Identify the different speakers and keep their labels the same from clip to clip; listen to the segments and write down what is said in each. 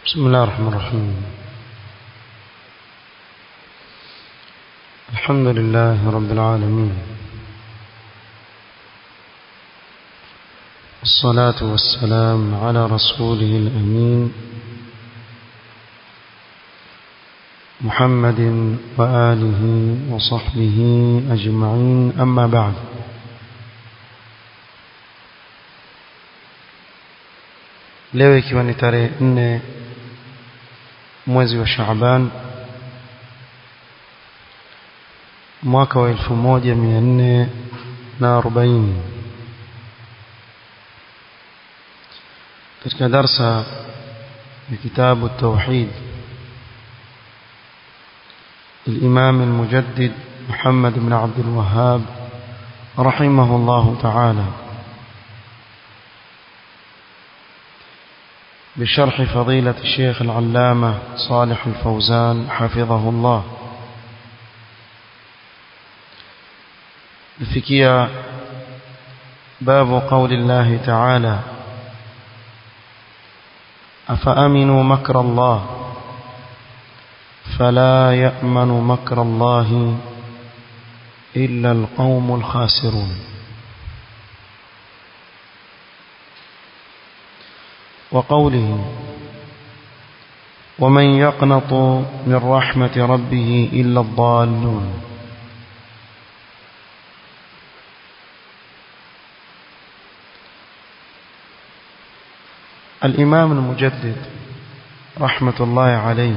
Speaker 1: بسم الله الرحمن الرحيم الحمد لله رب العالمين الصلاة والسلام على رسوله الأمين محمد وآله وصحبه أجمعين أما بعد leo ikiwa ni tarehe nne mwezi wa Shaaban mwaka wa elfu moja mia nne na arobaini katika darsa ya kitabu tauhid الإمام المجدد محمد بن عبد الوهاب رحمه الله تعالى بشرح فضيلة الشيخ العلامة صالح الفوزان حفظه الله الفكية باب قول الله تعالى أفأمنوا مكر الله فلا يأمن مكر الله إلا القوم الخاسرون وقوله ومن يقنط من رحمة ربه إلا الضالون الإمام المجدد رحمة الله عليه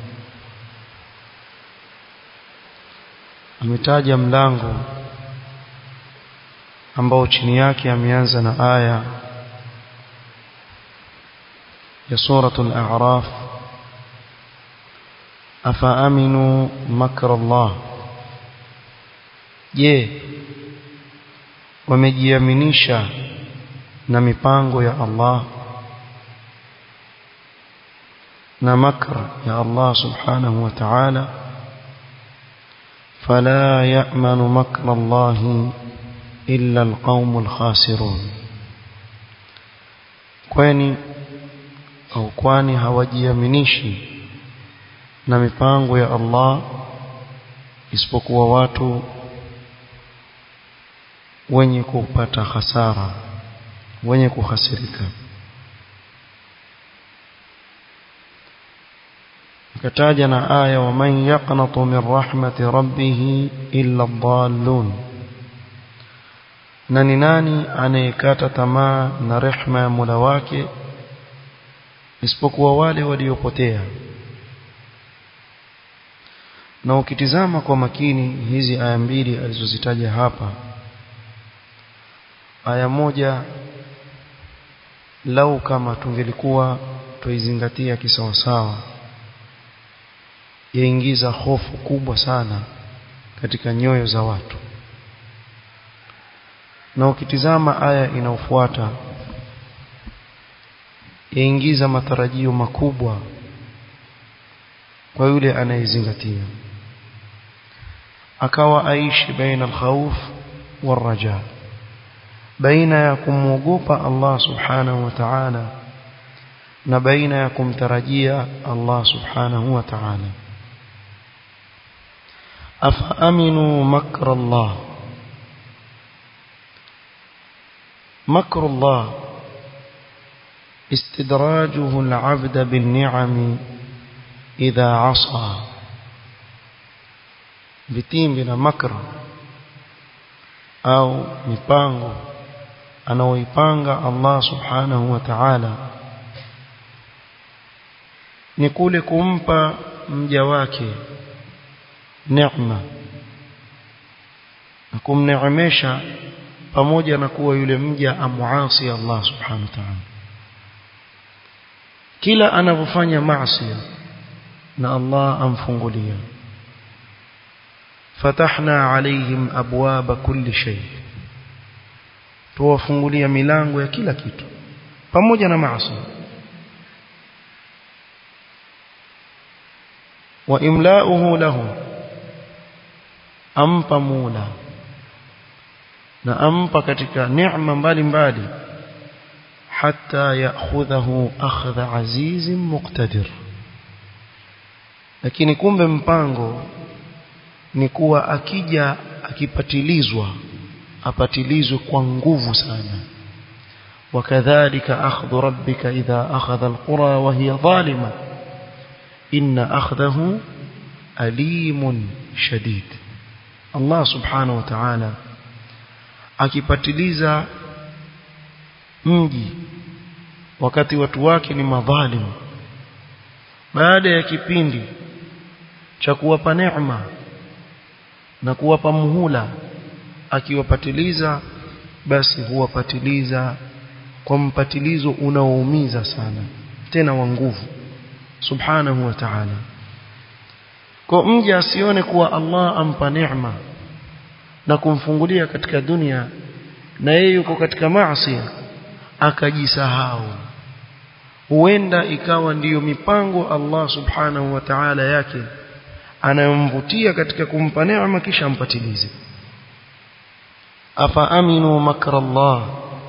Speaker 1: ametaja mlango ambao chini yake ameanza na aya ya suratul a'raf afa aminu makra Allah je wamejiaminisha na mipango ya Allah na makra ya Allah subhanahu wa ta'ala فلا يأمن مكر الله إلا القوم الخاسرون kwani au kwani hawajiaminishi na mipango ya Allah isipokuwa watu wenye kupata hasara wenye kuhasirika akataja na aya wa man yaqnatu min rahmati rabbih illa ad-dallun na ni nani anayekata tamaa na rehma ya Mola wake isipokuwa wale waliopotea na ukitizama kwa makini hizi aya mbili alizozitaja hapa aya moja lau kama tungelikuwa tuizingatia kisawasawa yaingiza hofu kubwa sana katika nyoyo za watu na ukitizama aya inayofuata yaingiza matarajio makubwa kwa yule anayezingatia akawa aishi baina alkhawf waraja baina ya kumwogopa Allah subhanahu wa ta'ala na baina ya kumtarajia Allah subhanahu wa ta'ala أفأمنوا مكر الله مكر الله استدراجه العبد بالنعم إذا عصى vitimbi na makra au mipango anaoipanga Allah subhanahu wa ta'ala ni kule kumpa mja wake neema na kumneemesha pamoja na kuwa yule mja amuasi Allah subhanahu wa ta'ala kila anapofanya maasi na Allah amfungulia fatahna alaihim abwaba kulli shay tuwafungulia milango ya kila kitu pamoja na maasi wa imla'uhu lahu ampa mula na ampa katika neema mbalimbali حتى يأخذه أخذ عزيز مقتدر lakini kumbe mpango ni kuwa akija akipatilizwa apatilizwe kwa nguvu sana wakadhalika akhdhu rabbika idha akhadha alqura wa hiya zalima inna akhdahu alimun shadid Allah subhanahu wa ta'ala akipatiliza mji wakati watu wake ni madhalimu baada ya kipindi cha kuwapa neema na kuwapa muhula akiwapatiliza basi huwapatiliza kwa mpatilizo unaoumiza sana tena wa nguvu subhanahu wa ta'ala kwa mja asione kuwa Allah ampa neema na kumfungulia katika dunia na yeye yuko katika maasi akajisahau huenda ikawa ndiyo mipango Allah subhanahu wa ta'ala yake anayomvutia katika kumpa neema kisha ampatilize afa aminu makra Allah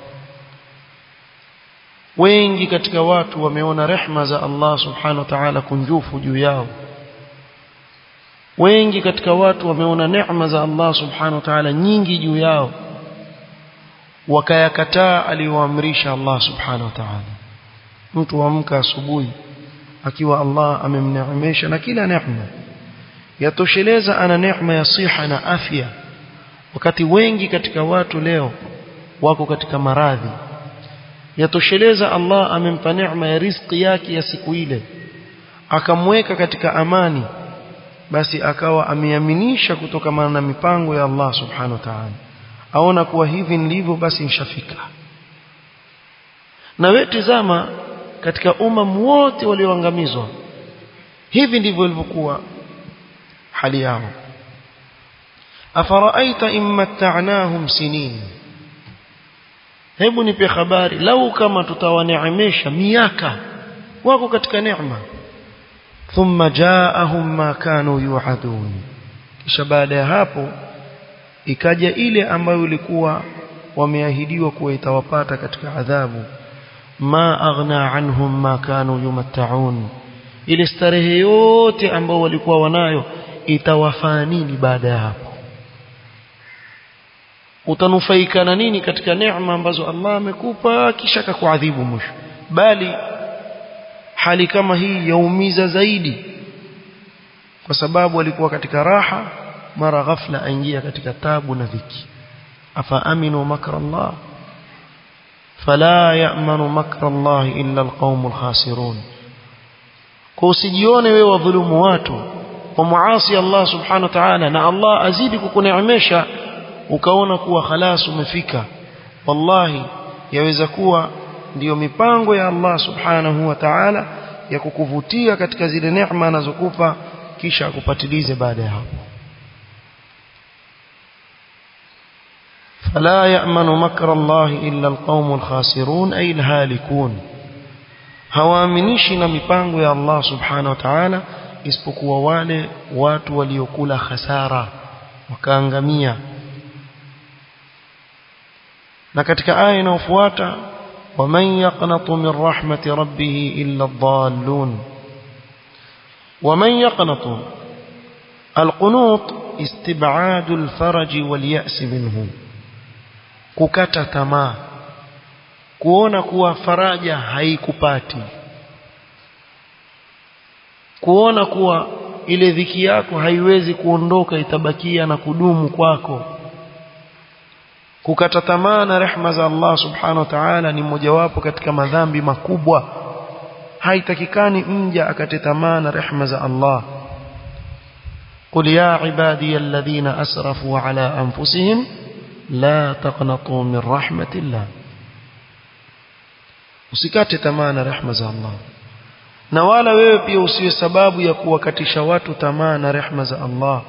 Speaker 1: wengi katika watu wameona rehma za Allah subhanahu wa ta'ala kunjufu juu yao wengi katika watu wameona neema za Allah subhanahu wa ta'ala nyingi juu yao wakayakataa aliyoamrisha Allah subhanahu wa ta'ala mtu amka asubuhi akiwa Allah amemneemesha na kila neema yatosheleza ana neema ya siha na afya wakati wengi katika watu leo wako katika maradhi yatosheleza Allah amempa neema ya riziki yake ya siku ile akamweka katika amani basi akawa ameaminisha kutokana na mipango ya Allah subhanahu wa ta'ala aona kuwa hivi ndivyo basi nishafika na wewe tizama katika umma wote walioangamizwa hivi ndivyo ilivyokuwa hali yao afaraaita in matta'nahum sinin hebu nipe habari lau kama tutawaneemesha miaka wako katika neema thumma jaahum ma kanu yu'adun kisha baada ya hapo ikaja ile ambayo ilikuwa wameahidiwa kuwa itawapata katika adhabu ma aghna anhum ma kanu yumatta'un ile starehe yote ambao walikuwa wanayo itawafaa nini baada ya hapo utanufaika na nini katika neema ambazo Allah amekupa kisha akakuadhibu mwisho bali hali kama hii yaumiza zaidi kwa sababu alikuwa katika raha mara ghafla aingia katika tabu na dhiki afa aminu makra Allah fala ya'manu makra Allah illa alqaumul khasirun kwa usijione wewe wadhulumu watu kwa muasi Allah subhanahu wa ta'ala na Allah azidi kukuneemesha ukaona kuwa khalas umefika wallahi yaweza kuwa ndiyo mipango ya Allah subhanahu wa ta'ala ya kukuvutia katika zile neema anazokupa kisha akupatilize baada ya hapo فلا يأمن مكر الله إلا القوم الخاسرون أي الهالكون hawaaminishi na mipango ya Allah subhanahu wa ta'ala isipokuwa wale watu waliokula hasara wakaangamia na katika aya inayofuata ومن يقنط من رحمة ربه إلا الضالون ومن يقنط القنوط استبعاد الفرج واليأس منه kukata tamaa kuona kuwa faraja haikupati kuona kuwa ile dhiki yako haiwezi kuondoka itabakia na kudumu kwako kukata tamaa na rehma za Allah subhanahu wa ta'ala ni mojawapo katika madhambi makubwa haitakikani mja akate tamaa na rehma za Allah قل يا عبادي الذين أسرفوا على أنفسهم لا تقنطوا من رحمة الله usikate tamaa na rehma za Allah na wala wewe pia usiwe sababu ya kuwakatisha watu tamaa na rehma za Allah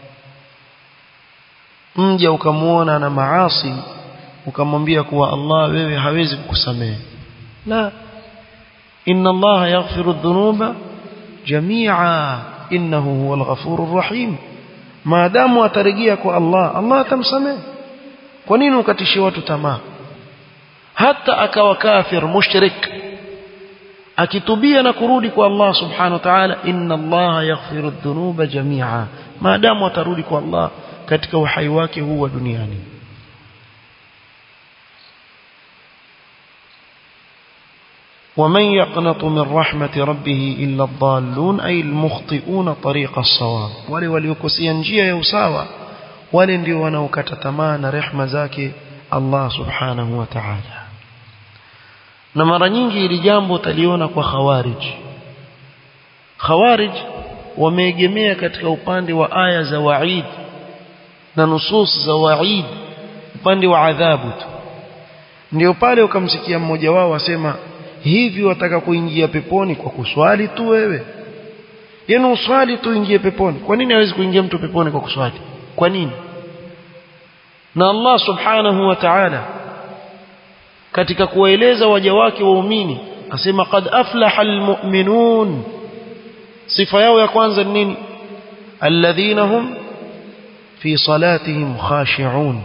Speaker 1: mja ukamuona na maasi ukamwambia kuwa Allah wewe hawezi kukusamehe la inna Allah yaghfiru dhunuba jami'a innahu huwal ghafurur rahim maadamu atarejea kwa Allah Allah atamsamehe kwa nini ukatishie watu tamaa hata akawa kafir mushrik akitubia na kurudi kwa Allah subhanahu wa ta'ala inna Allah yaghfiru dhunuba jami'a maadamu atarudi kwa Allah katika uhai wake huu wa duniani ومن يقنط من رحمة ربه إلا الضالون أي المخطئون طريق الصواب wale waliokosia njia ya usawa wale ndio wanaokata tamaa na rehema zake Allah subhanahu wa ta'ala na mara nyingi ili jambo utaliona kwa khawarij khawarij wameegemea katika upande wa aya za waid na nusus za waid upande wa adhabu tu ndio pale ukamsikia mmoja wao asema hivi wataka kuingia peponi kwa kuswali tu wewe yaani uswali tu ingie peponi kwa nini hawezi kuingia mtu peponi kwa kuswali kwa nini na Allah subhanahu wa ta'ala katika kuwaeleza waja wake waumini asema qad aflaha almu'minun sifa yao ya kwanza ni nini alladhina hum fi salatihim khashi'un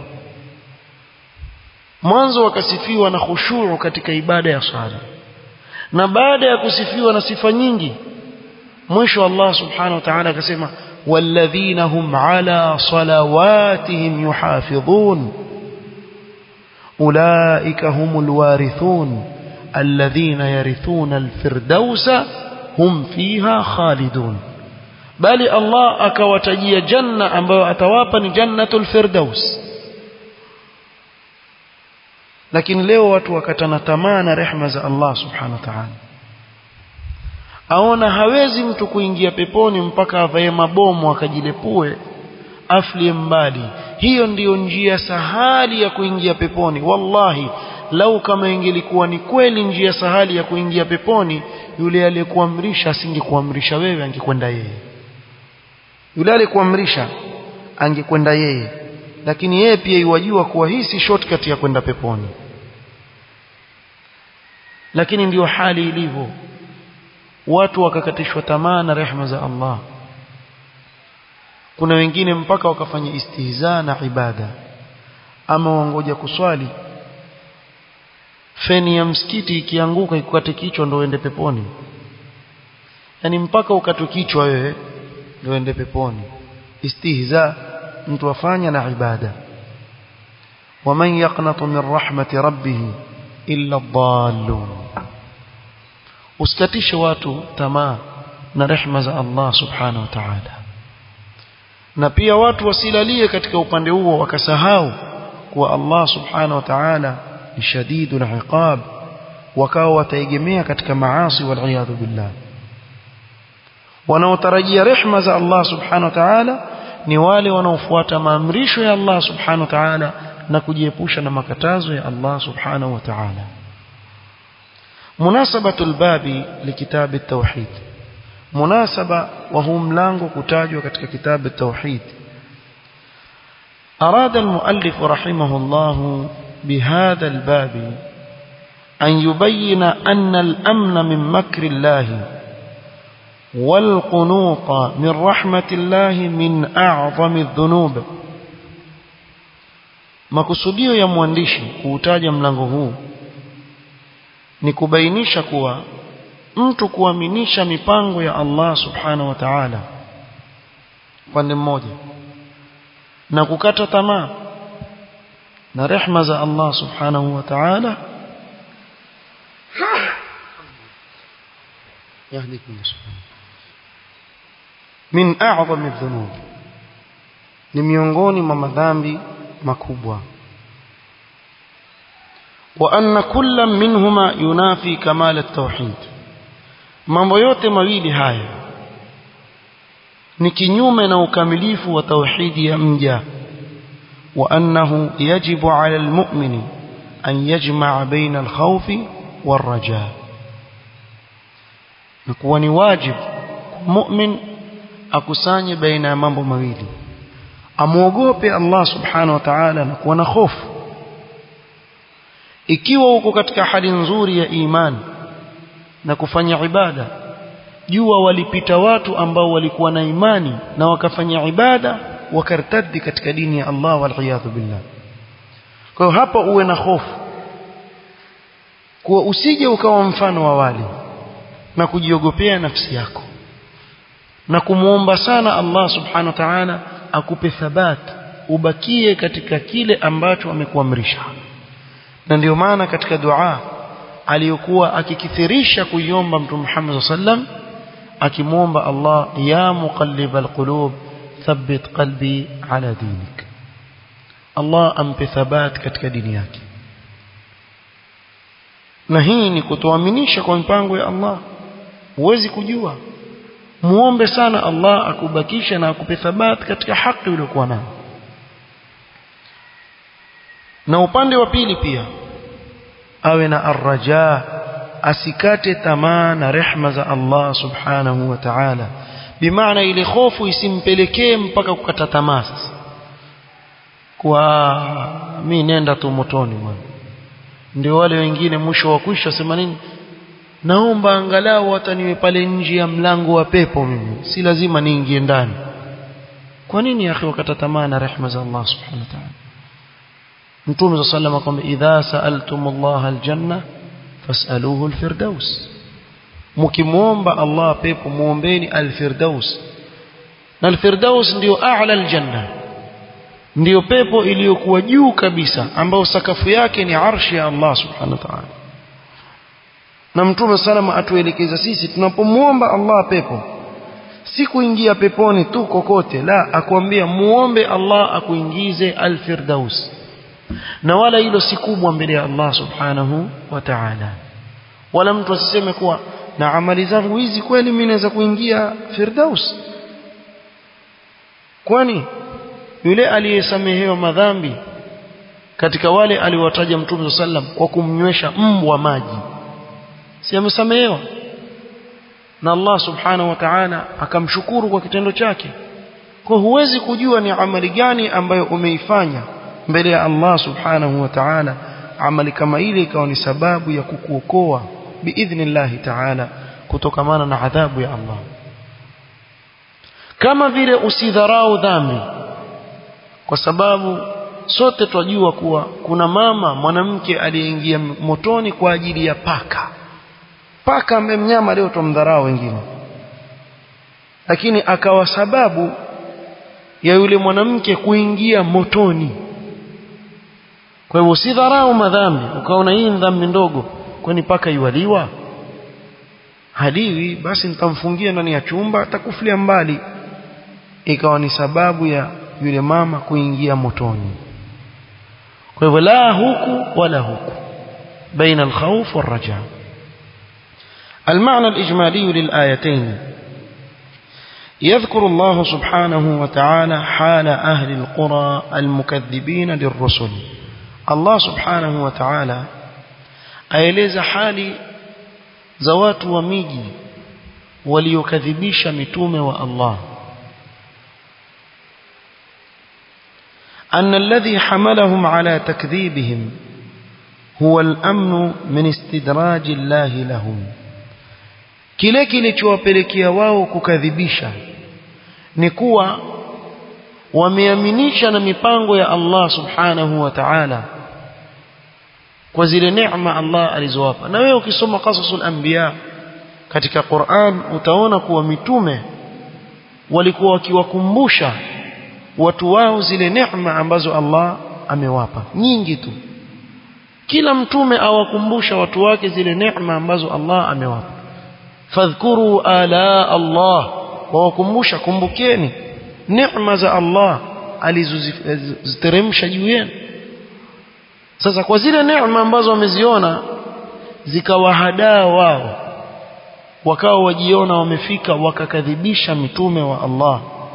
Speaker 1: mwanzo wakasifiwa na khushuu katika ibada ya sala na baada ya kusifiwa na sifa nyingi mwisho Allah subhanahu wa ta'ala akasema walladhina hum ala salawatihim yuhafidhun ulaika humul warithun alladhina yarithuna alfirdausa hum fiha khalidun bali Allah akawatajia janna ambayo atawapa ni jannatul firdaus lakini leo watu wakatana tamaa na rehma za Allah subhanahu wa ta'ala aona hawezi mtu kuingia peponi mpaka avae mabomu akajilepue aflie mbali hiyo ndiyo njia sahali ya kuingia peponi wallahi lau kama ingelikuwa ni kweli njia sahali ya kuingia peponi yule aliyekuamrisha asingekuamrisha wewe angekwenda yeye yule aliyekuamrisha angekwenda yeye lakini yeye pia iwajua kuwa hii si shortcut ya kwenda peponi lakini ndiyo hali ilivyo watu wakakatishwa tamaa na rehema za Allah kuna wengine mpaka wakafanya istihza na ibada ama wangoja kuswali feni ya msikiti ikianguka ikukate kichwa ndio uende peponi yani mpaka ukatwe kichwa wewe ndio uende peponi istihza mtu afanya na ibada waman yaqnatu min rahmati rabbih illa dhallun usikatishe watu tamaa na rehma za Allah subhanahu wa ta'ala na pia watu wasilalie katika upande huo wakasahau kuwa Allah subhanahu wa ta'ala ni shadidul iqab wakawa wataegemea katika maasi wal iyadhu billah wanaotarajia rehma za Allah subhanahu wa ta'ala ni wale wanaofuata maamrisho ya Allah subhanahu wa ta'ala na kujiepusha na makatazo ya Allah subhanahu wa ta'ala مناسبة الباب لكتاب التوحيد مناسبة وهو ملango kutajwa katika كتاب التوحيد أراد المؤلف رحمه الله بهذا الباب أن يبين أن الأمن من مكر الله والقنوط من رحمة الله من أعظم الذنوب makusudio ya mwandishi kuutaja mlango huu ni kubainisha kuwa mtu kuaminisha mipango ya Allah subhanahu wa ta'ala pande mmoja na kukata tamaa na rehma za Allah subhanahu wa ta'ala يهديكم min a'zami dhunub ni miongoni mwa madhambi makubwa wa anna kullam minhuma yunafi kamal at-tauhid mambo yote mawili haya ni kinyume na ukamilifu wa tauhidi ya mja wa annahu yajibu ala al-mu'mini an yajma'a baina al-khawfi war-raja na kuwa ni wajibu mu'min akusanye baina ya mambo mawili amuogope Allah subhanahu wa ta'ala na kuwa na hofu ikiwa uko katika hali nzuri ya imani na kufanya ibada jua walipita watu ambao walikuwa na imani na wakafanya ibada wakartadi katika dini ya Allah wal billah kwa hiyo hapa uwe na hofu kuwa usije ukawa mfano wa wale na kujiogopea nafsi yako na kumwomba sana Allah subhanahu wa ta'ala akupe thabat ubakie katika kile ambacho amekuamrisha na ndio maana katika dua aliyokuwa akikithirisha kuiomba mtume Muhammad sallam akimwomba Allah ya muqallibal qulub thabbit qalbi ala dinik Allah ampe thabat katika dini yake na hii ni kutoaminisha kwa mpango ya Allah huwezi kujua muombe sana Allah akubakisha na akupe thabat katika haki uliyokuwa nayo na upande wa pili pia awe na arraja asikate tamaa na rehma za Allah subhanahu wa ta'ala bimaana ile hofu isimpelekee mpaka kukata tamaa sasa kwa mi nenda tu motoni bwana ndio wale wengine mwisho wa kwisha sema nini naomba angalau hata niwe pale nje ya mlango wa pepo mimi si lazima niingie ndani kwa nini akhi wakata tamaa na rehma za Allah subhanahu wa ta'ala Mtume صلى الله عليه وسلم akwambia idha sa'altum Allah aljanna fas'aluhu alfirdaus mkimuomba Allah pepo muombeni alfirdaus na alfirdaus ndio a'la aljanna ndio pepo iliyokuwa juu kabisa ambayo sakafu yake ni arshi ya Allah subhanahu wa ta'ala na mtume salama atuelekeza sisi tunapomuomba Allah pepo si kuingia peponi tu kokote la akwambia muombe Allah akuingize alfirdaus na wala hilo si kubwa mbele ya Allah subhanahu wa ta'ala wala mtu asiseme kuwa na amali zangu hizi kweli mimi naweza kuingia firdaus kwani yule aliyesamehewa madhambi katika wale aliwataja mtume sallam kwa kumnywesha mbwa maji si amesamehewa na Allah subhanahu wa ta'ala akamshukuru kwa kitendo chake kwa huwezi kujua ni amali gani ambayo umeifanya mbele ya Allah subhanahu wa ta'ala amali kama ile ikawa ni sababu ya kukuokoa biidhnillahi ta'ala kutokamana na adhabu ya Allah kama vile usidharau dhambi kwa sababu sote twajua kuwa kuna mama mwanamke aliyeingia motoni kwa ajili ya paka paka ambaye mnyama leo tumdharau wengine lakini akawa sababu ya yule mwanamke kuingia motoni kwa hivyo usidharau madhambi ukaona hii dhambi ndogo kwani paka iwaliwa haliwi basi nitamfungia ndani ya chumba atakufulia mbali ikawa ni sababu ya yule mama kuingia motoni kwa hivyo la huku wala huku baina alkhawf والرجاء المعنى الإجمالي للآيتين يذكر الله سبحانه وتعالى حال أهل القرى المكذبين للرسل الله سبحانه وتعالى aeleza hali za watu wa miji waliokadhibisha mitume wa Allah أن الذي حملهم على تكذيبهم هو الأمن من استدراج الله لهم kile kilichowapelekea wao kukadhibisha ni kuwa wameaminisha na mipango ya Allah subhanahu wa ta'ala kwa zile neema Allah alizowapa na wewe ukisoma qasasul anbiya katika Qur'an utaona kuwa mitume walikuwa wakiwakumbusha watu wao zile neema ambazo Allah amewapa nyingi tu kila mtume awakumbusha watu wake zile neema ambazo Allah amewapa fadhkuru ala Allah wawakumbusha kumbukeni neema za Allah alizoziteremsha juu yenu sasa kwa zile neema ambazo wameziona zikawahadaa wao wakawa wajiona wamefika wakakadhibisha mitume wa Allah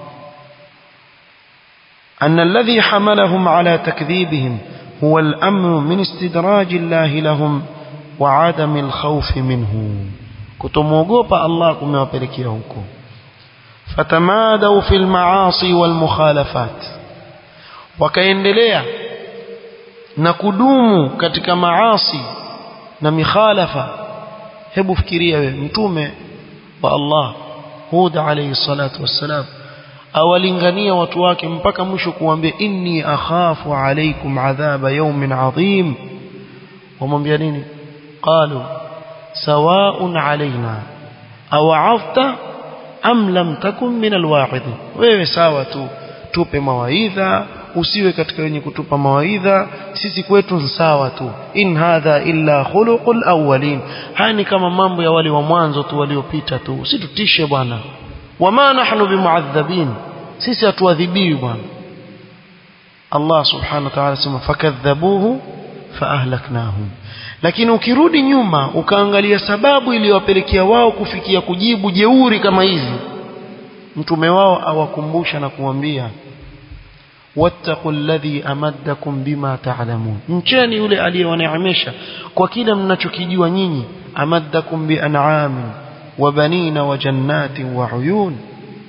Speaker 1: أن الذي حملهم على تكذيبهم هو الأمن من استدراج الله لهم وعدم الخوف منه كتموغوبا الله كما يبركيهوكم فتمادوا في المعاصي والمخالفات وكيندلea na kudumu katika maasi na mikhalafa hebu fikiria wewe mtume wa Allah Hud alayhi salatu wassalam awalingania watu wake mpaka mwisho kuambia inni akhafu alaykum adhaba yawmin adhim wamwambia nini qalu sawa'un alaina awa'afta am lam takun min alwa'idin wewe sawa tu tupe mawaidha usiwe katika wenye kutupa mawaidha sisi kwetu sawa tu in hadha illa khuluqul awwalin hani kama mambo ya wale wa mwanzo tu waliopita tu usitutishe bwana wama nahnu bimuadhabin sisi hatuadhibiwi bwana Allah subhanahu wa ta'ala sema fakadhabuhu faahlaknahum lakini ukirudi nyuma ukaangalia sababu iliyowapelekea wao kufikia kujibu jeuri kama hizi mtume wao awakumbusha na kuambia wattaqu alladhi amaddakum bima ta'lamun mcheni yule aliyewaneemesha kwa kile mnachokijua nyinyi amaddakum bi an'amin wa banina wa jannatin wa uyun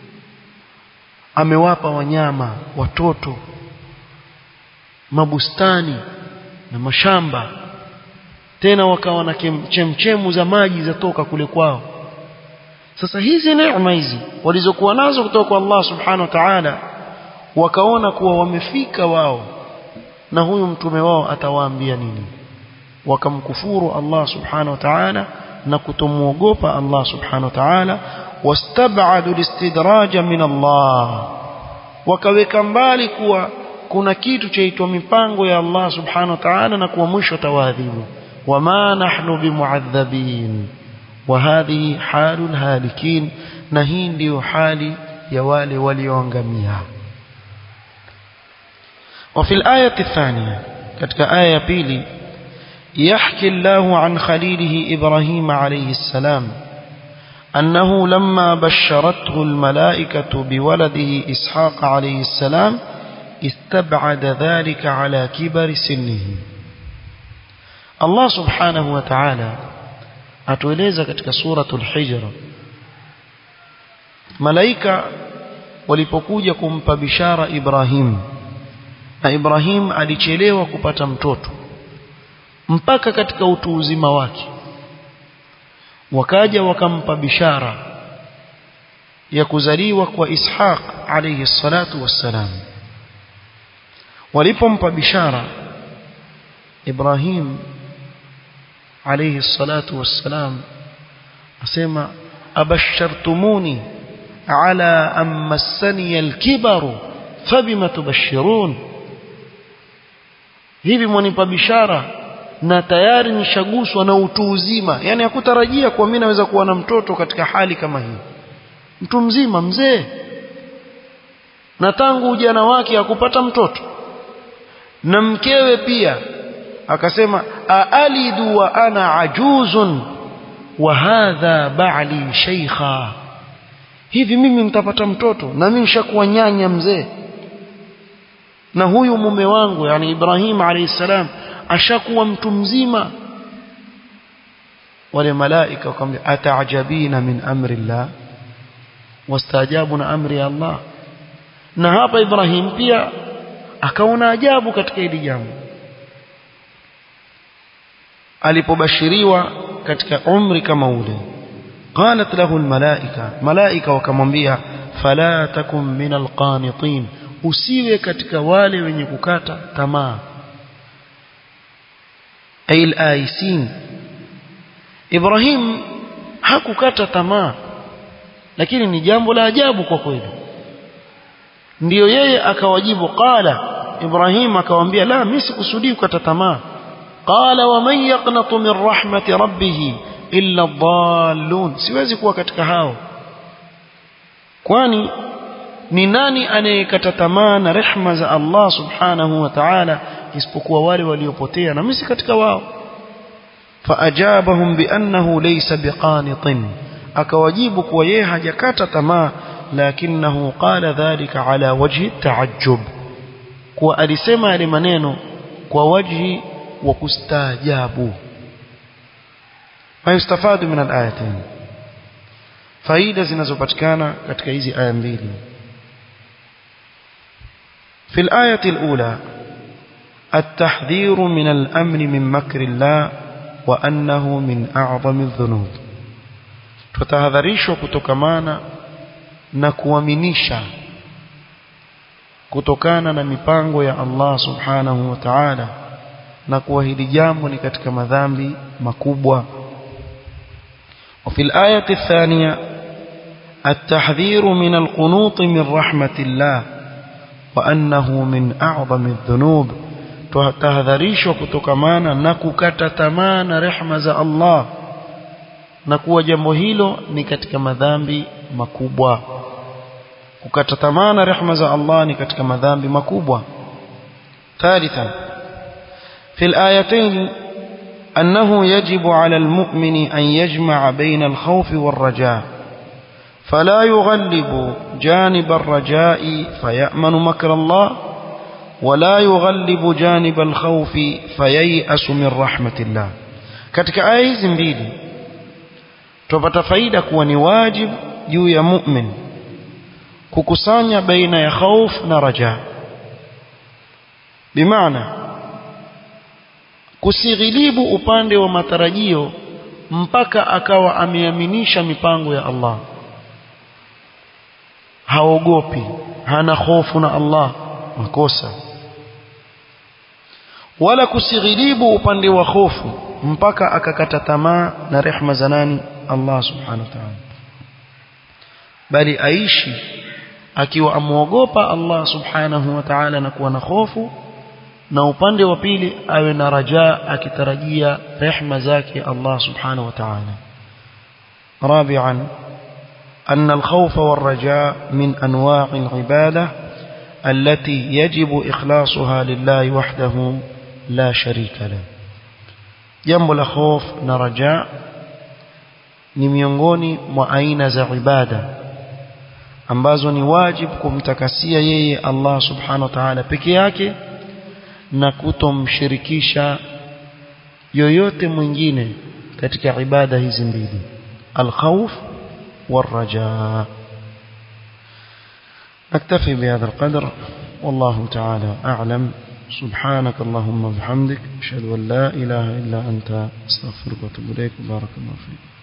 Speaker 1: amewapa wanyama watoto mabustani na mashamba tena wakawa na chemchemu za maji zatoka kule kwao sasa hizi neema hizi walizokuwa nazo kutoka kwa Allah subhanahu wa ta'ala wakaona kuwa wamefika wao na huyu mtume wao atawaambia nini wakamkufuru Allah subhanahu wa ta'ala na kutomuogopa Allah subhanahu wa ta'ala wastab'adu listidraja min Allah wakaweka mbali kuwa kuna kitu chaitwa mipango ya Allah subhanahu wa ta'ala na kuwa mwisho tawadhibu wama nahnu bimuadhabin wa hadhihi halul halikin na hii ndiyo hali ya wale walioangamia وفي الآية الثانية كتك آية بيلي يحكي الله عن خليله إبراهيم عليه السلام أنه لما بشرته الملائكة بولده إسحاق عليه السلام استبعد ذلك على كبر سنه الله سبحانه وتعالى atueleza katika suratul hijr malaika walipokuja kumpa bishara Ibrahim na Ibrahim alichelewa kupata mtoto mpaka katika utu uzima wake wakaja wakampa bishara ya kuzaliwa kwa Ishaq alayhi salatu wassalam walipompa bishara Ibrahim alayhi salatu wassalam asema abashartumuni ala an massani alkibaru fabima tubashirun hivi mwanipa bishara na tayari nishaguswa na utu uzima yani hakutarajia kuwa mimi naweza kuwa na mtoto katika hali kama hii mtu mzima mzee na tangu ujana wake hakupata mtoto na mkewe pia akasema aalidu wa ana ajuzun wa hadha ba'li shaykha hivi mimi nitapata mtoto na mimi nishakuwa nyanya mzee na huyu mume wangu yani Ibrahim alayhi salam ashakuwa mtu mzima wale malaika wakamwambia ataajabina min amri Allah wastajabu na amri ya Allah na hapa Ibrahim pia akaona ajabu katika hili jambo alipobashiriwa katika umri kama ule qalat lahu almalaika malaika wakamwambia fala takum min alqanitin usiwe katika wale wenye kukata tamaa ay alaisin Ibrahim hakukata tamaa lakini ni jambo la ajabu kwa kweli ndiyo yeye akawajibu qala Ibrahim akamwambia la mimi sikusudii kukata tamaa qala wa man yaqnatu min rahmati rabbih illa dhallun siwezi kuwa katika hao kwani ni nani anayekata tamaa na rehma za Allah subhanahu wa ta'ala isipokuwa wale waliopotea na mimi katika wao faajabahum biannahu laysa biqanitin akawajibu kuwa yeye hajakata tamaa lakinahu qala dhalika ala wajhi taajjub kuwa alisema yale maneno kwa wajhi wa kustaajabu mayustafadu min alayatain faida zinazopatikana katika hizi aya mbili في الآية الأولى التحذير من الأمن من مكر الله وأنه من أعظم الذنوب tutahadharishwa kutokamana na kuaminisha kutokana na mipango ya Allah subhanahu wa ta'ala na kuwa hili jambo ni katika madhambi makubwa وفي الآية الثانية التحذير من القنوط من رحمة الله وأنه من أعظم الذنوب تهذريش وكتكمانا نككت تمان رحمة الله نكوى جمهيلو نكتك مذامبي مكوبوا kukata tamaa na rehema za Allah ni katika madhambi makubwa ثالثا في الآيتين أنه يجب على المؤمن أن يجمع بين الخوف والرجاء فلا يغلب جانب الرجاء فيأمن مكر الله ولا يغلب جانب الخوف فييأس من رحمة الله katika aya hizi mbili tupata faida kuwa ni wajib juu ya mu'min kukusanya baina ya khauf na raja bimaana kusighilibu upande wa matarajio mpaka akawa ameaminisha mipango ya Allah haogopi hana hofu na Allah makosa wala kusighilibu upande wa hofu mpaka akakata tamaa na rehma za nani Allah subhanahu wa ta'ala bali aishi akiwa amuogopa Allah subhanahu wa ta'ala na kuwa na hofu na upande wa pili awe na raja akitarajia rehma zake Allah subhanahu wa ta'ala رابعا أن الخوف والرجاء من أنواع العبادة التي يجب إخلاصها لله وحده لا شريك له jambo la hof na raja ni miongoni mwa aina za ibada ambazo ni wajibu kumtakasia yeye Allah subhanahu wa ta'ala peke yake na kutomshirikisha yoyote mwingine katika ibada hizi mbili الخوف والرجاء نكتفي بهذا القدر والله تعالى أعلم سبحانك اللهم وبحمدك أشهد أن لا إله إلا أنت أستغفرك وأتوب إليك بارك الله فيك